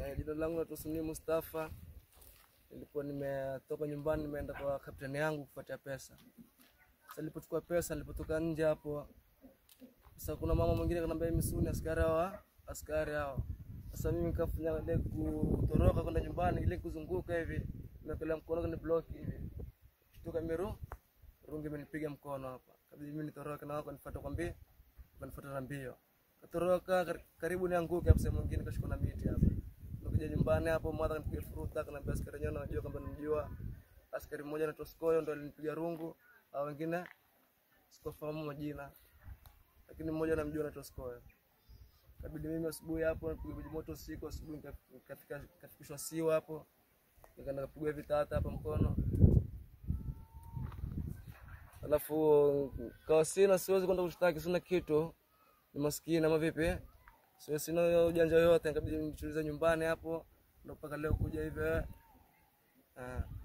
Eh, jina langu naitwa Suni Mustafa. Nilikuwa nimetoka nyumbani nimeenda kwa kapteni yangu kufuatia pesa. Sasa nilipochukua pesa, nilipotoka nje hapo, sasa kuna mama mwingine kanambia mimi Suni askari hawa, askari hao. Sasa mimi nikafanya ile kutoroka kwenda nyumbani, ile kuzunguka hivi, nimekelea mkono kwenye block hivi. Kutoka miru, rungi imenipiga mkono hapa. Kabidi mimi nitoroke na wako nifuate kwa mbio, wanifuata na mbio. Katoroka kar- karibu nianguke hapo sehemu nyingine kashikwa na miti hapo. Nikuja nyumbani hapo mwadha kanipiga furuta kaniambia askari yenyewe najua kwamba nimjua. Askari mmoja anaitwa Skoyo ndo alinipiga rungu, au wengine sikufahamu majina. Lakini mmoja namjua anaitwa Skoyo. Kabidi mimi asubuhi hapo nipigwa maji moto usiku asubuhi nika- nikafika nikafikishwa siwa hapo. Nikaenda kapigwa vitata hapa mkono. Alafu kawa sina siwezi kwenda kushtaki sina kitu. Ni maskini ama vipi? Sio sina ujanja yoyote, nikabidi nitulize nyumbani hapo ndo mpaka leo kuja hivi. eh. Ah.